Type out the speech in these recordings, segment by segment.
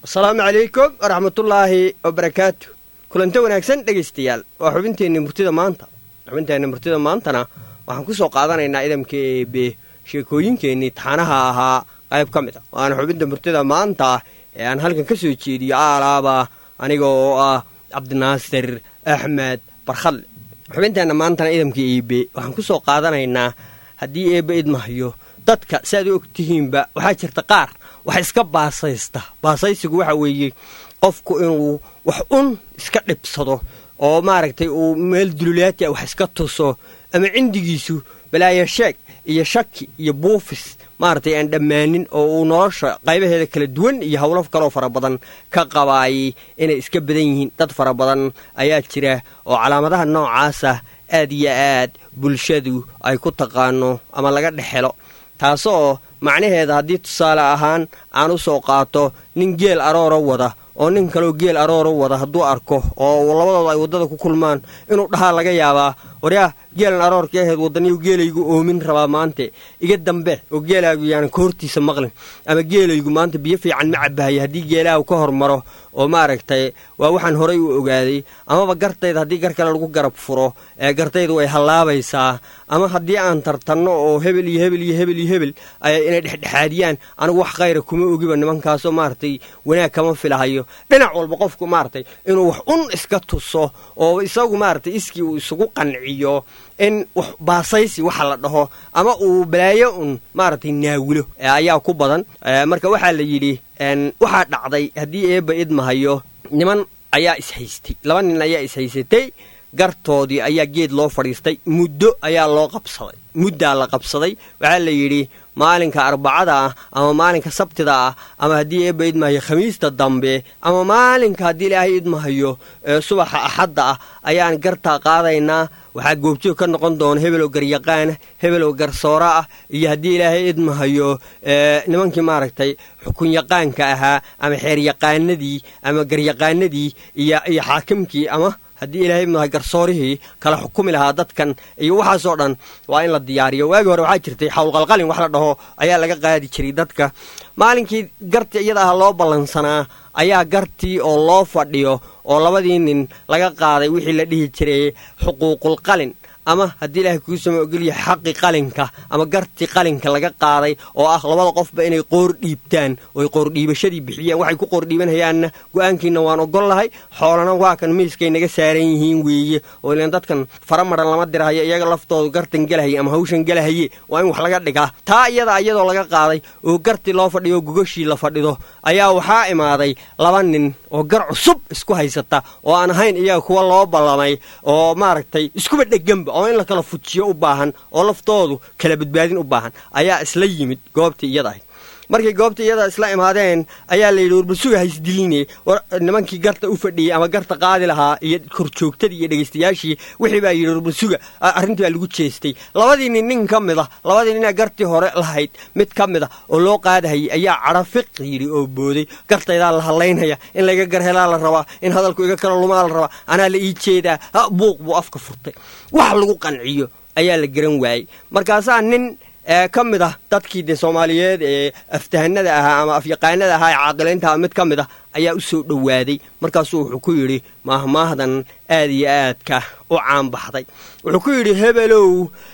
asalaamu calaykum waraxmatullaahi wabarakaatu kulanto wanaagsan dhegaystayaal waa xubinteenni murtida maanta xubinteenni murtida maantana waxaan ku soo qaadanaynaa idamka eebe sheekooyinkeennii taxanaha ahaa qayb ka mid a waana xubinta murtida maanta ee aan halkan ka soo jeediyo aalaaba aniga oo ah cabdinaasir axmed barkhadle xubinteenna maantana idamka eebe waxaan ku soo qaadanaynaa haddii eebbe idmahayo dadka si aad u og tihiinba waxaa jirta qaar wax iska baasaysta baasaysigu waxa weeye qofku inuu wax un iska dhibsado oo maaragtay uu meel dululaati a wax iska tuso ama cindigiisu balaayo sheeg iyo shaki iyo buufis maaragtay aan dhammaanin oo uu nolosha qaybaheeda kala duwan iyo howlo kaloo fara badan ka qabaayay inay iska badan yihiin dad fara badan ayaa jira oo calaamadaha noocaasa aad iyo aad bulshadu ay ku taqaano ama laga dhexelo taasoo macnaheeda haddii tusaale ahaan aan u soo qaato nin geel arooro wada oo nin kaleo geel arooro wada hadduu arko oo labadooda ay waddada ku kulmaan inuu dhahaa laga yaabaa waryaa geelan aroorkii ahayd waddaniyu geelaygu oomin rabaa maante iga dambe oo geelaagu yaanan ka hortiisa maqlin ama geelaygu maanta biyo fiican ma cabahaya haddii geelaagu ka hormaro oo maaragtay waa waxaan horay u ogaaday amaba gartayda haddii gar kale lagu garab furo ee gartaydu way hallaabaysaa ama haddii aan tartanno oo hebel iyo hebel iyo hebel iyo hebel inay dhexdhexaadiyaan anigu wax khayra kuma ogiba nimankaasoo maaragtay wanaag kama filahayo dhinac walba qofku maaragtay inuu wax un iska tuso oo isagu maaragtay iskii uu isugu qanciyo in wax baasaysi waxa la dhaho ama uu balaayo un maaragtay naawilo ayaa ku badan marka waxaa la yidhi waxaa dhacday haddii eebba idmahayo niman ayaa ishaystay laba nin ayaa ishaysatay gartoodii ayaa geed loo fadhiistay muddo ayaa loo qabsaday muddaa la qabsaday waxaa la yidhi maalinka arbacada ah ama maalinka sabtida ah ama haddii eebba idmahayo khamiista dambe ama maalinka haddii ilaahay idmahayo subaxa axadda ah ayaan gartaa qaadaynaa waxaa goobjoog ka noqon doona hebeloo garyaqaana hebeloo garsoora ah iyo haddii ilaahay idmahayo nimankii maaragtay xukunyaqaanka ahaa ama xeeryaqaanadii ama garyaqaanadii iyo iyo xaakimkii ama haddii ilaahay idmahayo garsoorihii kala xukumi lahaa dadkan iyo waxaasoo dhan waa in la diyaariyo waagii hore waxaa jirtay xawlqalqalin wax la dhaho ayaa laga qaadi jiray dadka maalinkii gartii iyada ah loo ballansanaa ayaa gartii oo loo fadhiyo oo labadii nin laga qaaday wixii la dhihi jiray xuquuqulqalin ama haddii ilaahay kuu sama ogolyahay xaqi qalinka ama gartii qalinka laga qaaday oo ah labada qofba inay qoor dhiibtaan oy qoordhiibashadii bixiyaan waxay ku qoordhiibanayaanna go-aankiina waan ogol lahay xoolana waa kan miiskay naga saaran yihiin weeye oo ilan dadkan fara maran lama dirahayo iyaga laftoodu gartan gelahaye ama hawshan gelahaye waa in wax laga dhigaa taa iyada iyadoo laga qaaday oo gartii loo fadhiyo gogashii la fadhido ayaa waxaa imaaday laba nin oo gar cusub isku haysata oo aan ahayn iyaga kuwa loo ballamay oo maaragtay iskuba dheganba oo in la kala fujiyo u baahan oo laftoodu kala badbaadin u baahan ayaa isla yimid goobtii iyada ahayd markay goobta iyada isla imaadeen ayaa layidhi warbasuga haysdiline nimankii garta u fadhiyey ama garta qaadi lahaa iyo korjoogtadii iyo dhegaystayaashii wixii baa yidhi warbasuga arrintii baa lagu jeestay labadii nin nin ka mid a labadii ninee gartii hore lahayd mid ka mid a oo loo qaadahayay ayaa cadhafiq yidhi oo booday gartaydaa la hadlaynaya in layga garhelaa la rabaa in hadalku iga kala lumaa la rabaa anaa la ii jeedaa buuq buu afka furtay wax lagu qanciyo ayaa la garan waayey markaasaa nin ka mid ah dadkii de soomaaliyeed ee aftahanada ahaa ama afyaqaanada ahaa ee caaqilaynta mid ka mid ah ayaa u soo dhowaaday markaasuu wuxuu ku yidhi maahmaahdan aad iyo aadka u caanbaxday wuxuu ku yidhi hebelow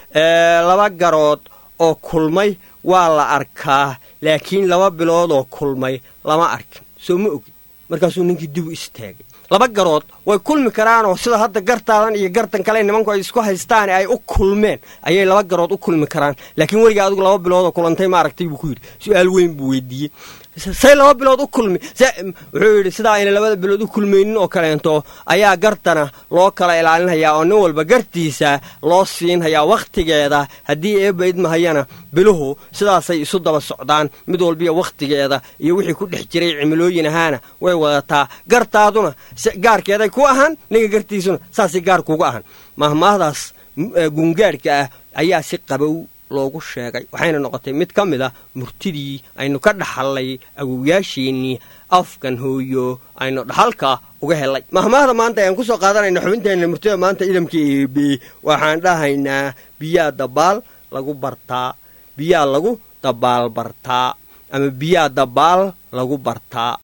laba garood oo kulmay waa la arkaa laakiin laba bilood oo kulmay lama arkin soo ma ogin markaasuu ninkii dib u istaagay laba garood way kulmi karaanoo sida hadda gartaadan iyo gartan kale nimanku ay isku haystaan ay u kulmeen ayay laba garood u kulmi karaan laakiin weligaa adigu laba biloodoo kulantay ma aragtay buu ku yidhi su-aal weyn buu weydiiyey say laba bilood u kulmi wuxuu yidhi sidaa ayna labada bilood u kulmaynin oo kaleento ayaa gartana loo kala ilaalinhayaa oo nin walba gartiisa loo siinhayaa wakhtigeeda haddii eebba idmahayana biluhu sidaasay isu daba socdaan mid walbiya wakhtigeeda iyo wixii ku dhex jiray cimilooyin ahaana way wadataa gartaaduna gaarkeeday ku ahaan ninka gartiisuna saasay gaar kuga ahan mahmaahdaas gungaadhka ah ayaa si qabow loogu sheegay waxayna noqotay mid ka mid a murtidii aynu ka dhaxallay awowyaasheennii afkan hooyo aynu dhaxalka uga helay mahmaahda maanta ayaan ku soo qaadanayna xubinteenna murtida maanta idamka eebe waxaan dhahaynaa biyaa dabaal lagu bartaa biyaa lagu dabaal bartaa ama biyaa dabaal lagu bartaa